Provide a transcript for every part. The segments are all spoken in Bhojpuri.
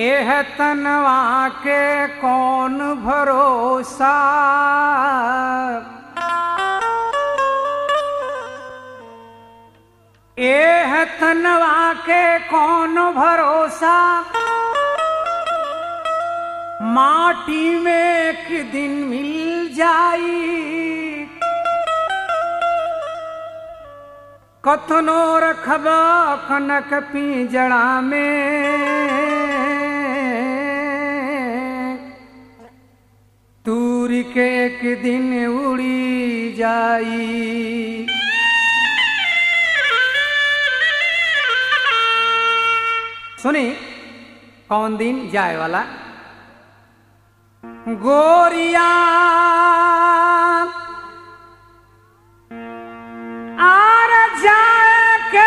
एह तनवा के कौन भरोसा एह तनवा के कौन भरोसा माटी में एक दिन मिल जाई कथनो रखब कनक पिंजड़ा में तूर के एक दिन उड़ी जाई सुनी कौन दिन जाए वाला गोरिया आर जाए के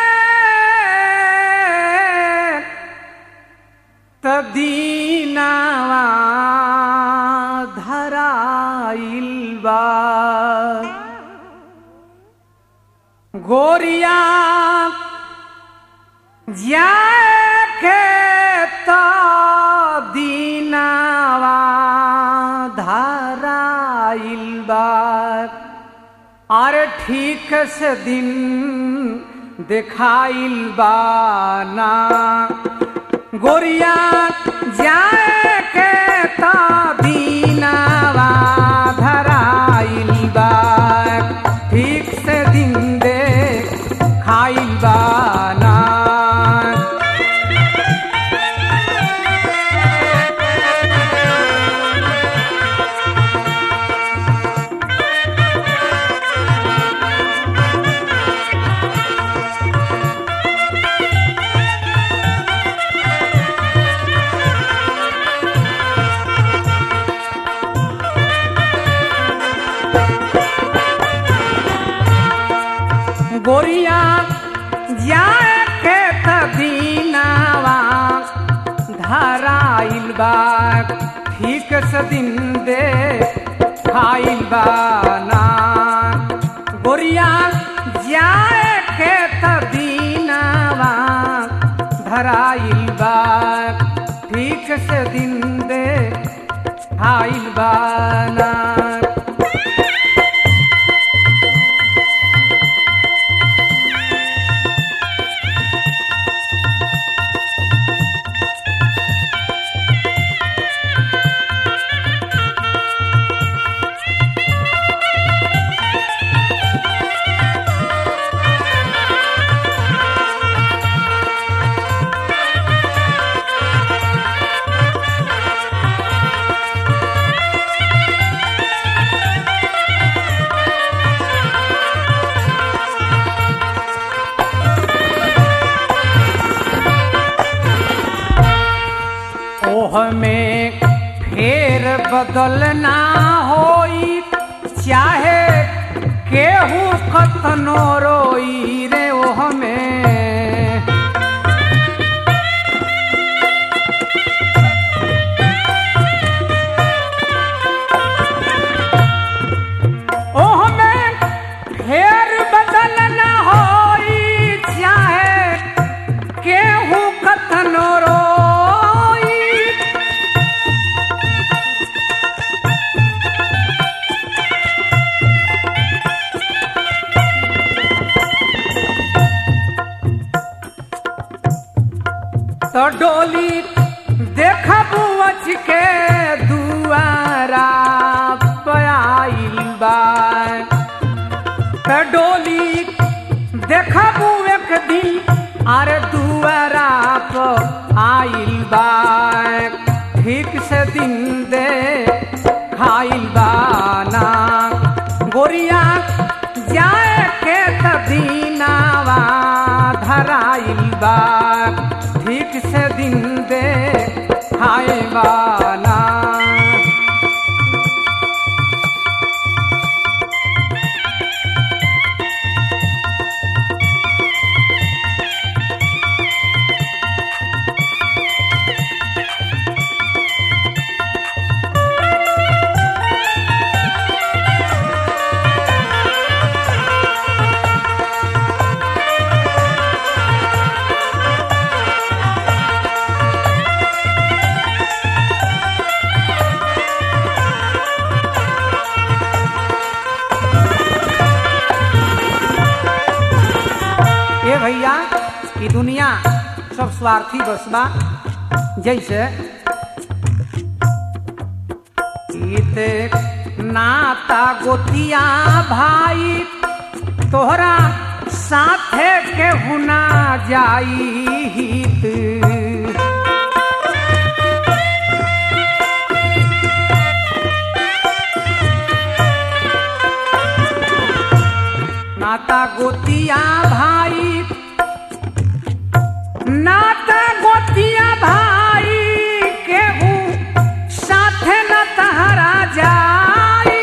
तदीनावा धराइल बा गोरिया जाके दीनावा धाराइल बा अरे ठीक से दिन देखाइल बा ना गोरिया जाके दीनावा धराइल बा ठीक से दिन दे खाइल बा ना गोरिया जाए के तदीनावा धराइल बा ठीक से दिन दे खाइल बा ना गोरिया जाए के तदीनावा धराइल बा ठीक से दिन दे खाइल बा ना ओह में फेर बदलना होई चाहे केहू कतनो रोई रे ओह में ओह में फेर बदलना होई चाहे केहू कतनो रोई तो डोली देखब बच के दुआरा पाइल बा तो डोली देखब एक दिन अरे दुआरा पर आइल बा ठीक से दिन दे खाइल बा ना गोरिया जाए के तदीनावा धराइल बा ठीक से दिन दे खाए बा ना ई दुनिया सब स्वार्थी बस बा जैसे ईते नाता गोतिया भाई तोहरा साथे के हुना जाई हित नाता गोतिया भाई नाता गोतिया भाई केहू साथे न तहरा जाई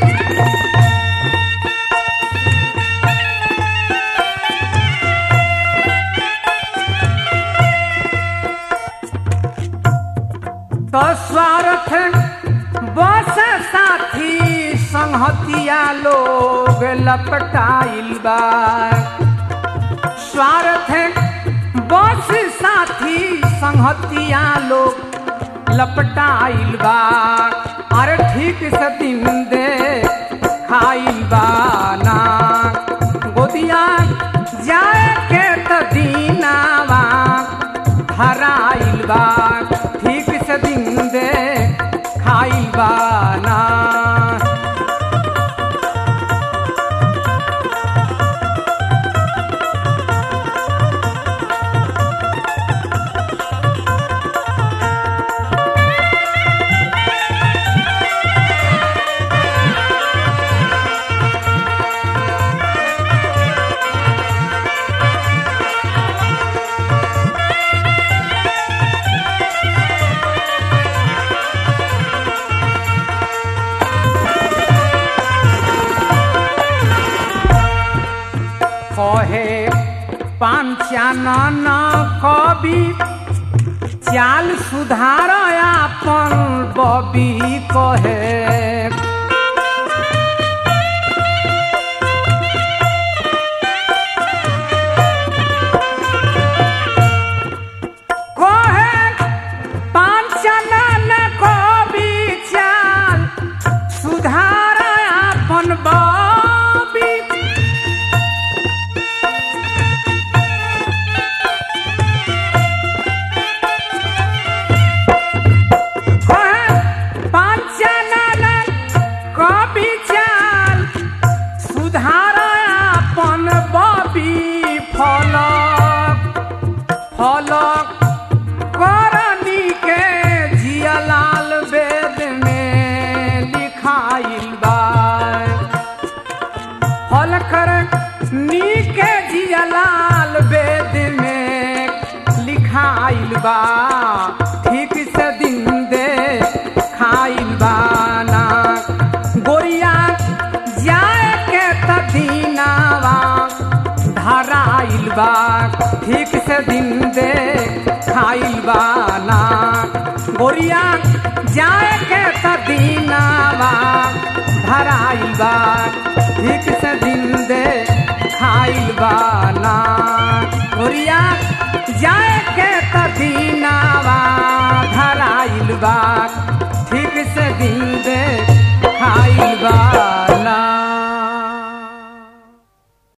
तो स्वार्थ बस साथी संहतिया लोग लपटाइल बा स्वार्थ बस साथी संहतिया लोग लपटाइल बा अरे ठीक से दिन दे खाइल बा ना गोदिया जाए के त दीनावा हराइल बा ठीक से दिन दे खाइल बा ना कहे पांचानन कवि चाल सुधार आपन बबी कहे कहे पांचानन कवि चाल सुधार आपन बबी कवि चाल सुधार अपन बबी फलक फलक करनी के जियालाल वेद में लिखाइल बा फल कर नीके जियालाल वेद में लिखाइल बा ठीक से दिन दे खाइल बा ना गोरिया जाए के तदीनावा धराइल बा ठीक से दिन दे खाइल बा ना गोरिया जाए के तदीनावा धराइल बा ठीक से दिन दे खाइल बा ना गोरिया जाए के तदीनावा धराइल बा